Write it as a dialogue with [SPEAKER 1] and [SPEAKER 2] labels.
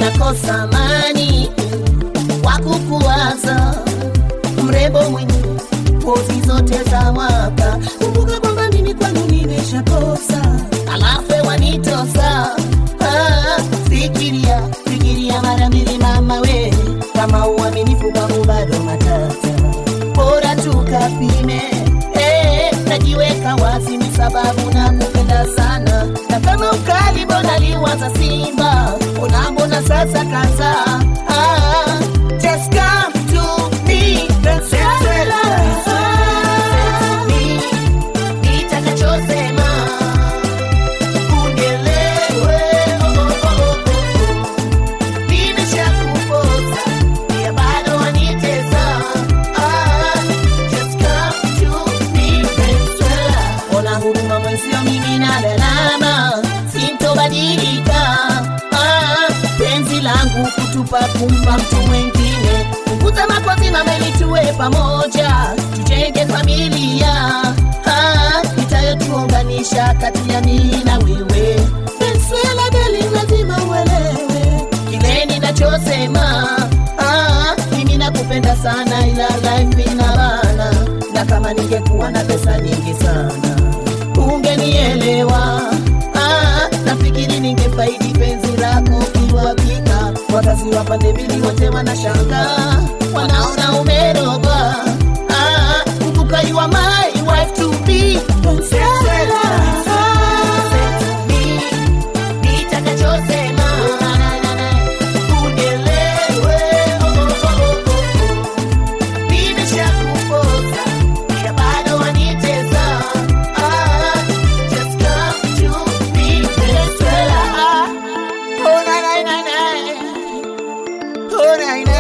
[SPEAKER 1] nakosa amani wa kukuwaza mrembo mwenye pozi zote za mwaka kumbuka kwamba mimi kwanu nimeshakosa alafu wanitosa ah, fikiria fikiria mara mbili mama we kama uaminifu kwangu bado matata bora tukapime eh, najiweka wazi ni sababu nakupenda sana na kama ukali mbona liwaza simba unambona sasa kaza ah, just come to me Venezuela. Nitakachosema unielewe, oh, oh, oh, oh. Nimeshakuposa, pia bado wanitesa. Ah, just come to me, Venezuela. Ona huruma mwenzio, mimi na lalama, sintobadilika. Ah, penzi langu kutupa kumpa mtu mwengine, punguza makozi mama, ili tuwe pamoja, tujenge familia Ah, itayotuunganisha kati ya mimi na wewe. Venezuela darling, lazima uelewe kile ninachosema. Ah, mimi nakupenda sana, ila life ina bana, na kama ningekuwa na pesa nyingi sana ungenielewa. Ah, nafikiri ningefaidi penzi lako kiwakika. Wakazi wa pande mbili wote wanashangaa, wanaona umerogwa. Ah, kumbuka you are my wife to be. Venezuela. Nitakachosema, unielewe, oh, oh, oh, oh, oh. Nimeshakuposa, ila bado wanitesa. Ah, just come to me, Venezuela. Oh, na, na, na, na. Oh, na, na.